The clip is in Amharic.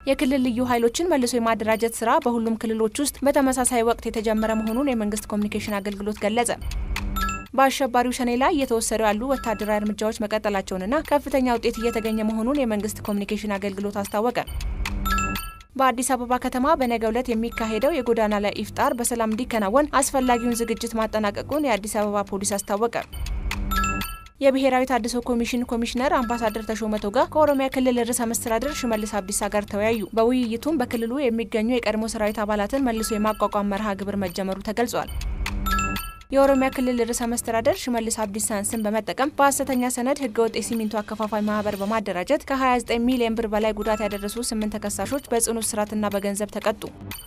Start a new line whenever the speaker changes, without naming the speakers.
የክልል ልዩ ኃይሎችን መልሶ የማደራጀት ስራ በሁሉም ክልሎች ውስጥ በተመሳሳይ ወቅት የተጀመረ መሆኑን የመንግስት ኮሚኒኬሽን አገልግሎት ገለጸ። በአሸባሪው ሸኔ ላይ እየተወሰዱ ያሉ ወታደራዊ እርምጃዎች መቀጠላቸውንና ከፍተኛ ውጤት እየተገኘ መሆኑን የመንግስት ኮሚኒኬሽን አገልግሎት አስታወቀ። በአዲስ አበባ ከተማ በነገው ዕለት የሚካሄደው የጎዳና ላይ ኢፍጣር በሰላም እንዲከናወን አስፈላጊውን ዝግጅት ማጠናቀቁን የአዲስ አበባ ፖሊስ አስታወቀ። የብሔራዊ ታድሶ ኮሚሽን ኮሚሽነር አምባሳደር ተሾመ ቶጋ ከኦሮሚያ ክልል ርዕሰ መስተዳድር ሽመልስ አብዲሳ ጋር ተወያዩ። በውይይቱም በክልሉ የሚገኙ የቀድሞ ሰራዊት አባላትን መልሶ የማቋቋም መርሃ ግብር መጀመሩ ተገልጿል። የኦሮሚያ ክልል ርዕሰ መስተዳደር ሽመልስ አብዲሳን ስም በመጠቀም በሀሰተኛ ሰነድ ህገወጥ የሲሚንቶ አከፋፋይ ማህበር በማደራጀት ከ29 ሚሊዮን ብር በላይ ጉዳት ያደረሱ ስምንት ተከሳሾች በጽኑ እስራትና በገንዘብ ተቀጡ።